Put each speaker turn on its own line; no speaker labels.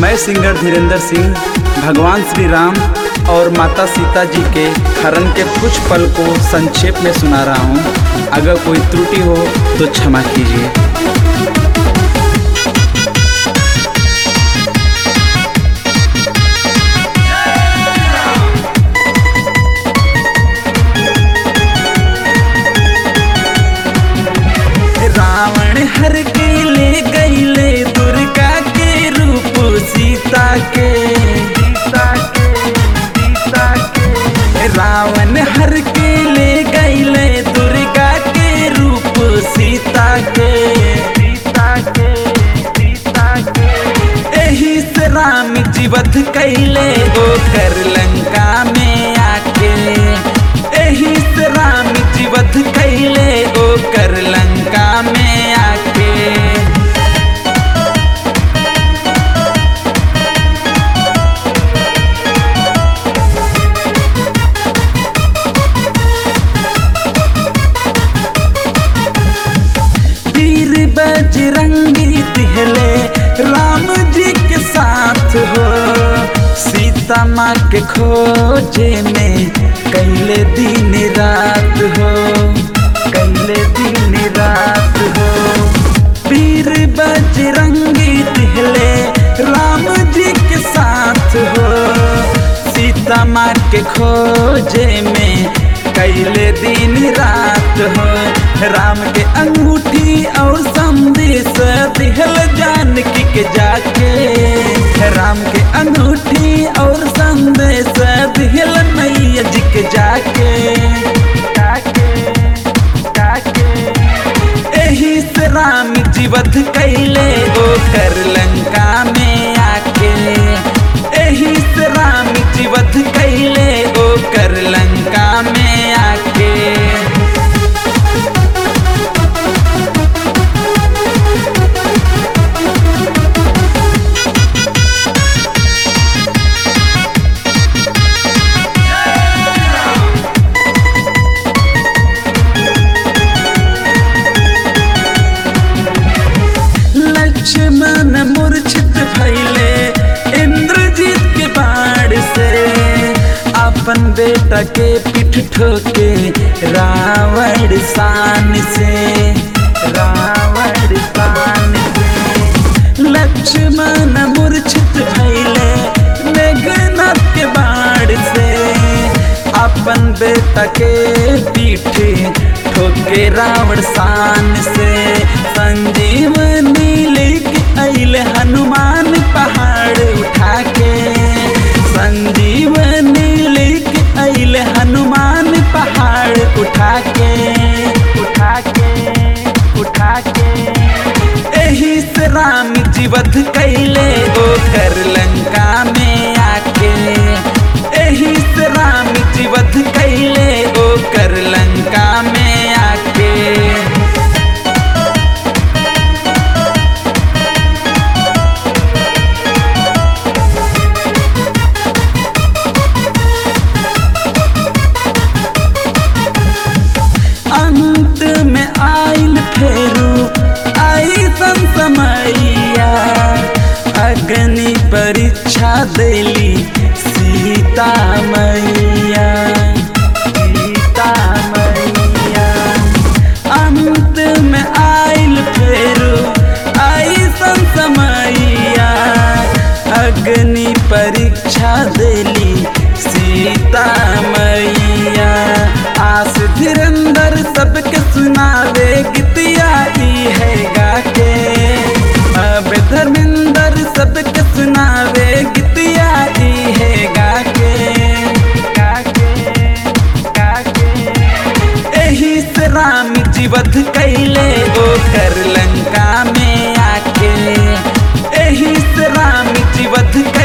मैं सिंगर धीरेन्द्र सिंह भगवान श्री राम और माता सीता जी के हरण के कुछ पल को संक्षेप में सुना रहा हूँ अगर कोई त्रुटि हो तो क्षमा कीजिए रावण हर के ले गईले दुर्गा के रूप सीता के सीता के सीता के रावण हर के ले गईले दुर्गा के रूप सीता के सीता के सीता के एही से राम जीवत कैले ओ कर लंका में आके एही से राम जीवत कैले ओ कर लंका में आके वीर बजरंगी दिहले राम जी के साथ हो सीता माँ के खोजे में कैले दिन रात हो कैले दिन रात हो वीर बजरंगी दिहले राम जी के साथ हो सीता माँ के खोजे में कैले दिन रात हो राम के अंगूठी और संदेश दिहल जानकी के जाके राम के अंगूठी और संदेश दिहल मैया जी के जाके जाके जाके एही से राम जीवत कैले ओ कर लंका में आके एही से राम जीवत कैले ओ कर लंका में आके लक्ष्मण मूर्छित भैले इंद्रजीत के बाढ़ से अपन बेटा के पीठ ठोके रावण शान से रावण शान से लक्ष्मण मूर्छित भैले मेघनाथ के बाढ़ से अपन बेटा के पीठ ठोके रावण शान से संजीवनी लेके अइले हनुमान पहाड़ उठा के संजीवनी लेके अइले हनुमान पहाड़ उठा के उठा के उठा के एही से राम जीवत कैले ओ कर लंका में आके एही से राम जीवत कैले ओ कर लंका में आके अंत में आइल फेरू आई समैया अग्नि परीक्षा देली सीता मैया सीता मैया अंत में आइल फेरू आई समैया अग्नि परीक्षा देली सीता मैया आस धीरंदर सबके सुनावे गीतिया ई है गाके अब धर्मेंद्र सबके सुनावे गीतिया ई है गाके गाके गाके एही से राम जीवत कैले ओ कर लंका में आके एही से राम जीवत कैले